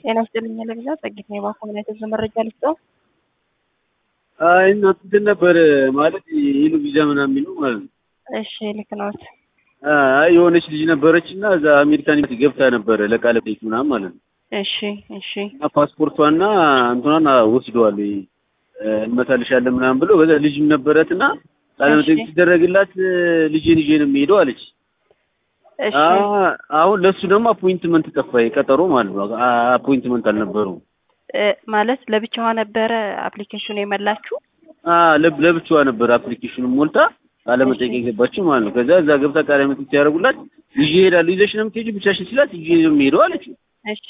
ጤና ይስጥልኝ ለግዛ ጸጊት ነው የባኮ ምን የተዘ መረጃ ልስጠው። አይ እንትን ነበር ማለት ይሉ ቪዛ ምናምን የሚሉ ማለት ነው። እሺ ልክ ነዎት። አይ የሆነች ልጅ ነበረች እና እዛ አሜሪካን ገብታ ነበረ ለቃለ መጠይቅ ምናምን ማለት ነው። እሺ እሺ እና ፓስፖርቷና እንትኗን ወስደዋል እንመታልሻለን ምናምን ብሎ በዛ ልጅም ነበረት እና ቃለ መጠይቅ እሺ። ሲደረግላት ልጄን ይዤ ነው የሚሄደው አለች። እሺ አ- አሁን ለሱ ደግሞ አፖይንትመንት ጠፋ፣ ቀጠሮ ማለት ነው። አ- አፖይንትመንት አልነበረውም። እ፣ ማለት ለብቻዋ ነበረ አፕሊኬሽኑ የመላችሁ? አ ለብ- ለብቻዋ ነበር አፕሊኬሽኑን ሞልታ ቃለ መጠይቅ የገባችው ማለት ነው። ከዛ እዛ ገብታ ቃለ መጠይቅ ሲያደርጉላት ይዤ እሄዳለሁ ይዘሽ ነው የምትሄጂው ብቻሽን ሲላት ይዤ ነው የምሄደው አለችው። እሺ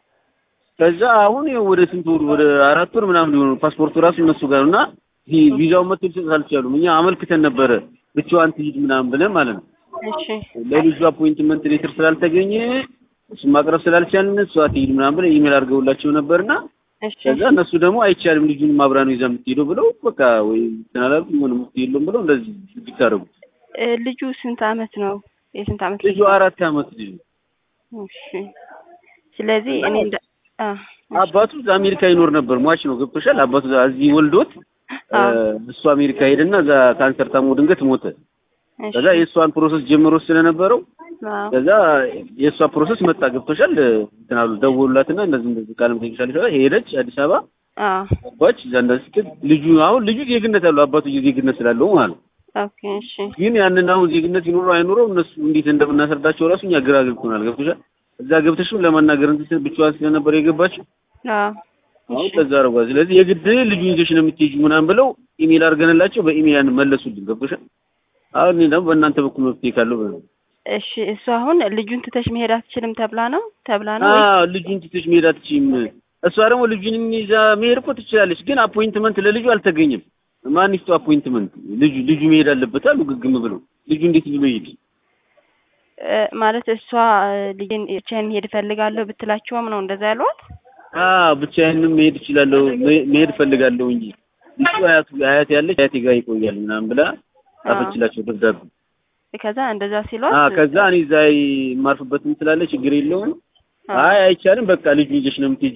ከዛ አሁን ይኸው ወደ ስንት ወር ወደ አራት ወር ምናምን ሊሆኑ ፓስፖርቱ ራሱ እነሱ ጋር እና ይሄ ቪዛውን መጥቶ ሊሰጥ አልቻሉም። እኛ አመልክተን ነበረ ብቻዋን ትሂድ ምናምን ብለን ማለት ነው። እሺ ለልጁ አፖይንትመንት ሌተር ስላልተገኘ እሱን ማቅረብ ስላልቻልን እሷ ትሂድ ምናምን ብለን ኢሜል አድርገውላቸው ነበርና እሺ ከዛ እነሱ ደግሞ አይቻልም ልጁን ማብራ ነው ይዛ የምትሄደው ብለው በቃ ወይ ተናላሉ ሆነ የምትሄደው ብለው እንደዚህ ድግ ታደርጉ። እ፣ ልጁ ስንት አመት ነው? የስንት አመት ልጁ አራት አመት ልጅ ነው። እሺ ስለዚህ እኔ እንደ አ አባቱ እዛ አሜሪካ ይኖር ነበር። ሟች ነው ገብቶሻል። አባቱ እዛ እዚህ ወልዶት አ እሱ አሜሪካ ሄደና እዛ ካንሰር ታሞ ድንገት ሞተ። እሺ ከዛ የእሷን ፕሮሰስ ጀምሮ ስለነበረው አ ከዛ የእሷ ፕሮሰስ መጣ ገብቶሻል። እንትን አሉ ደወሉላትና እንደዚህ እንደዚህ ቃለ መጠይቅ ይሻልሻል ሄደች አዲስ አበባ አ ገባች። እዛ እንደዚህ ስትል ልጁ አሁን ልጁ ዜግነት አለው አባቱ ዜግነት ስላለው ማለት ነው። ኦኬ እሺ ግን ያንን አሁን ዜግነት ይኖረው አይኖረው እነሱ እንዴት እንደምናስረዳቸው ራሱ እኛ ግራ ገብቶናል። ገብቶሻል። እዛ ገብተሽም ለማናገር እንትን ብቻዋን ስለነበር የገባችው አ አሁን እሺ ከዛ አረጓ። ስለዚህ የግድ ልጁ ይዘሽ ነው የምትሄጂው ምናምን ብለው ኢሜል አድርገንላቸው በኢሜል ያን መለሱልን። ገብቶሻል። አሁን እኔ ደግሞ በእናንተ በኩል መፍትሄ ካለው ብለው እሺ እሱ አሁን ልጁን ትተሽ መሄድ አትችልም ተብላ ነው ተብላ ነው ወይ? አዎ ልጁን ትተሽ መሄድ አትችይም። እሷ ደግሞ ልጁን ይዛ መሄድ እኮ ትችላለች፣ ግን አፖይንትመንት ለልጁ አልተገኘም። ማን ይስጠው አፖይንትመንት? ልጁ ልጁ መሄድ አለበት አሉ ግግም ብለው። ልጁ እንዴት ብሎ ይሄድ? እ፣ ማለት እሷ ልጅን ብቻዬን መሄድ እፈልጋለሁ ብትላቸውም ነው እንደዛ ያሏት? አዎ ብቻዬንም መሄድ እችላለሁ መ- መሄድ እፈልጋለሁ እንጂ እሱ አያቱ አያት ያለች አያቴ ጋር ይቆያል ምናምን ብላ ጻፈችላቸው ደብዳቤ። ከዛ እንደዛ ሲሏት አዎ ከዛ እኔ እዛ የማርፍበትም ስላለ ችግር የለውም። አ አይ አይቻልም፣ በቃ ልጁ ይዘሽ ነው የምትሄጂው